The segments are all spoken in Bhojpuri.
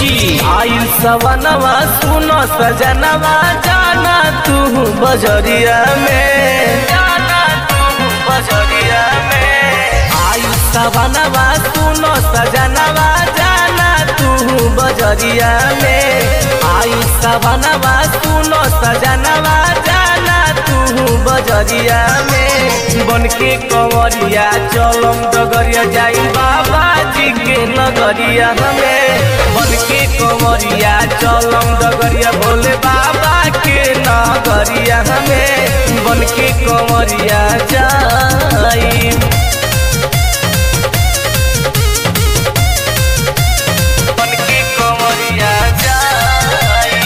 जी आई सवनवा सुनो सजनवा जाना तू बजरिया में जाना तू बजरिया में आई सवनवा सुनो सजनवा जाना तू बजरिया में आई सवनवा सुनो सजनवा जाना तू बजरिया में बन के कंवरिया चलम डगरिया जाई बाबा जी के नगरिया हमें बन के कंवरिया चलम डगरिया भोले बाबा के नगरिया हमें बन के कंवरिया जाई बन के कंवरिया जाई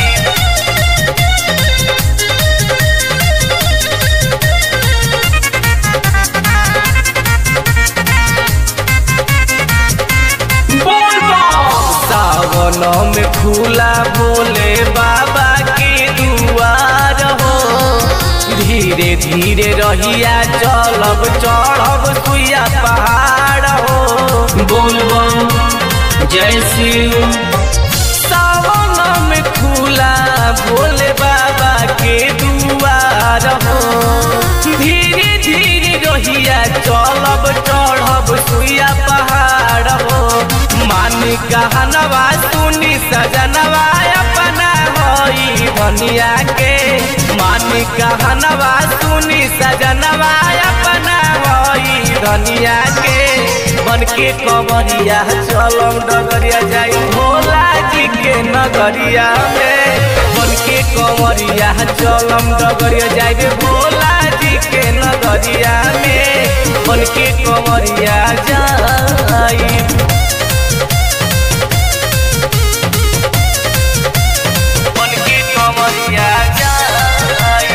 बोल बम सावन में खुला भोले बाबा के दुआर हो धीरे धीरे रहिया चलब चढ़ब सुइया पहाड़ हो बोल बम जय शिव सावन में खुला भोले बाबा के दुआर हो धीरे धीरे रहिया चलब चढ़ब सुइया पहाड़ हो मान कहनवा सुनी सजनवा अपना होई धनिया के मान कहनवा सुनी सजनवा अपना होई धनिया के बन के कमरिया चलम डगरिया जाई भोला जी के नगरिया में बन के कमरिया चलम डगरिया जाई भोला जी के नगरिया में बन के कमरिया जाई बन के कमरिया जाई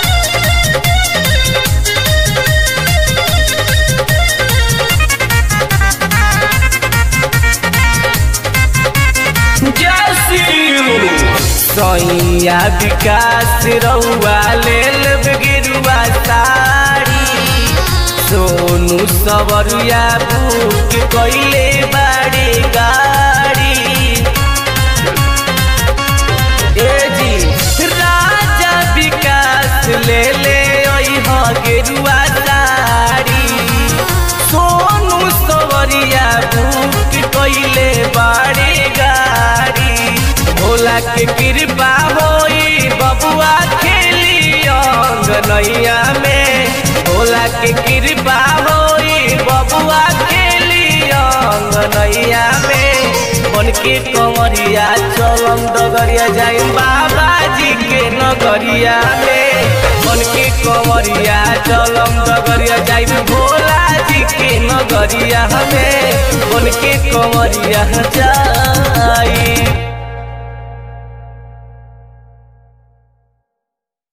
जय शिव सैया विकास रउआ लेल गिरुआ साड़ी सोनू सवरिया बुक कैले बाड़ी गाड़ी ए जी राजा विकास ले ले अइह गेरुआ साड़ी सोनू सवरिया बुक कैले बाड़ी गाड़ी भोला के कृपा होई बबुआ खेली अंगनैया में भोला के कृपा होई बबुआ खेली अंगनैया में बन के कंवरिया चलम डगरिया जाई बाबा जी के नगरिया में बन के कंवरिया चलम डगरिया जाई भोला जी के नगरिया में बन के कंवरिया जाई